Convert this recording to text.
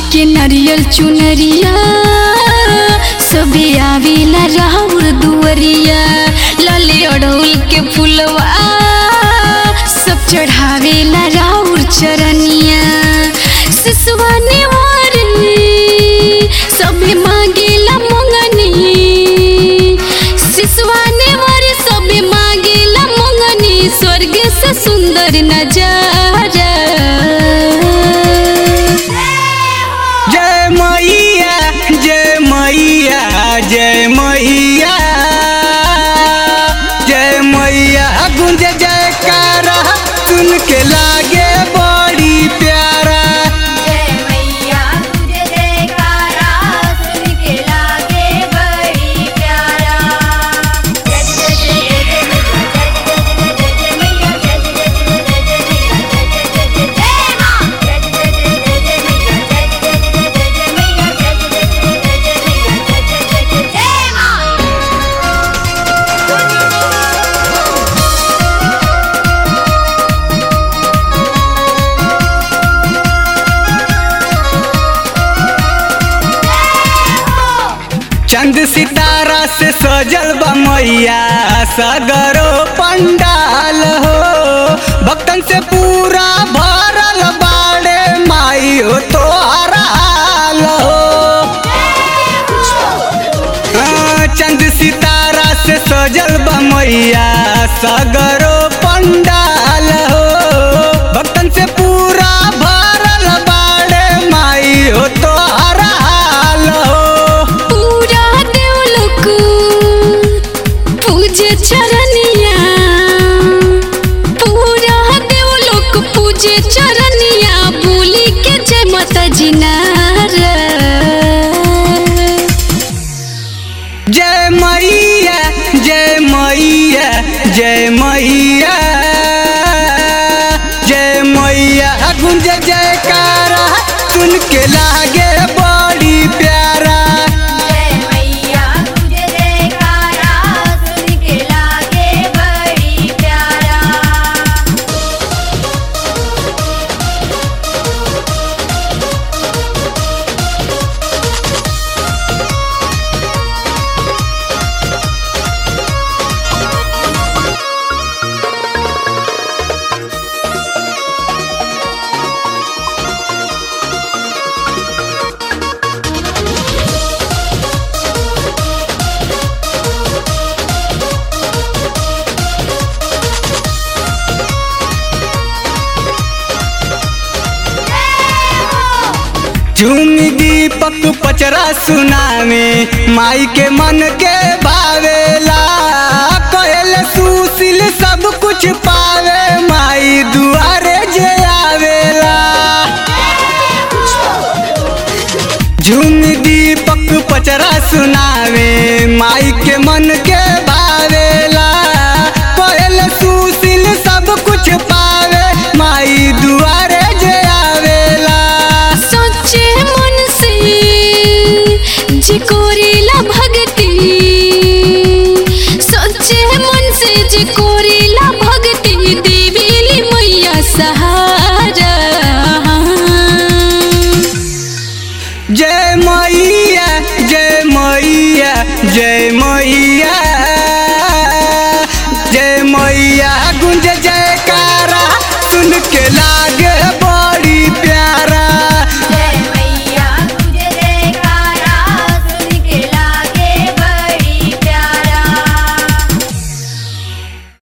के नरियल चुनरिया सबे आवेला राउर दुअरिया लाले अड़ौल के फुलवा सब चढ़ावेला राउर चरनिया सिसवा नेवारी सबे मांगेला मंगनी सिसवा नेवारी सबे मांगेला मंगनी स्वर्ग से सुंदर नजारा जय मैया जय मैया जय मैया जय मैया गुंज जयकारा सुन के लागे बड़ी प्यारा जय मैया तुझे जयकारा सुन के लागे बड़ी प्यारा जय जय जय जय जय मैया जय जय जय जय जय मैया जय जय जय जय जय जय मां जय जय जय जय जय मैया जय जय जय जय जय मैया जय जय जय जय जय मैया जय जय जय जय जय मां चंद सितारा से सजल बा मैया सगरो पंडाल हो भक्तन से पूरा भरल बाड़े माई हो तो हाल हो हाँ, चंद सितारा से सजल बा मैया सगरो पंडाल हो भक्तन से पूरा भरल बाड़े माई हो तो हाल हो पूरा देवलोक पूजे चरनिया पूरा देवलोक पूजे चरनिया बोली के जय माता जी नारा जय मैया जय मैया जय मैया जय मैया गुंज जयकारा सुन के लागे बड़ी प्यारा जय मैया तुझे जयकारा सुन के लागे बड़ी प्यारा झूमी दीपक पचरा सुनावे माई के मन के भावेला कहल सुशील सब कुछ पावे माई दुआरे जे आवेला झूम दीपक पचरा सुनावे माई के मन के भावेला कहल सुशील सब कुछ पावे माई दुआरे जे आवेला सच्चे मन से जी कोरेला भक्ति सच्चे मन से जी को